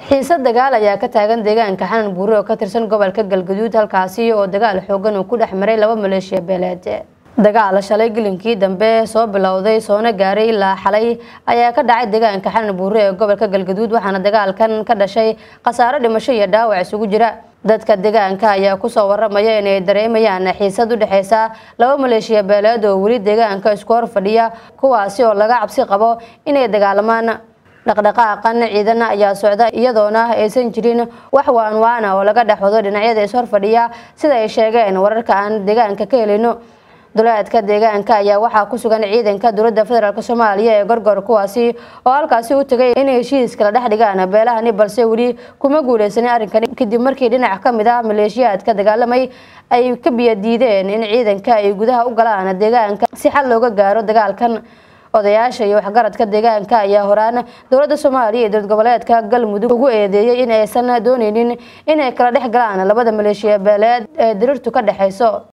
xiise dagaal ayaa ka taagan deegaanka xanan buure oo ka tirsan gobolka galgaduud halkaasi oo dagaal xoogan uu ku dhex maray laba maleeshiya beeleed dagaal shalay gelinkii dambe soo bilowday soona gaaray ilaa xalay ayaa ka dhacay deegaanka xanan buure ee gobolka galgaduud waxaana dagaalkan ka dhashay khasaaro dhimasho iyo dhaawac isugu jira dadka deegaanka ayaa kusoo waramaya inay dareemayaan xiisad u dhexeysa laba maleeshiya beeleed oo weli deegaanka isku hor fadhiya kuwaasi oo laga cabsi qabo inay dagaalamaan dhaqdhaqaaqan ciidan ayaa socda iyadoona aysan jirin wax waanwaana oo laga dhex wado dhinacyada is horfadhiya sida ay sheegeen wararka aan deegaanka ka helino duleedka deegaanka ayaa waxaa ku sugan ciidanka dowladda federaalk soomaaliya ee gorgor kuwaasi oo halkaasi u tagay inay heshiis kala dhex dhigaan beelahani balse weli kuma guuleysanin arrinkani kadib markii dhinac ka mid ah maleeshiyaadka dagaalamay ay ka biyadiideen in ciidanka ay gudaha u galaan deegaanka si xal looga gaaro dagaalkan odayaasha iyo waxgaradka deegaanka ayaa horaan dowladda soomaaliya iyo dowlad goboleedka galmudug ugu eedeeyay in aysan dooneynin inay kala dhex galaan labada maleeshiya beeleed ee dirirtu ka dhexeyso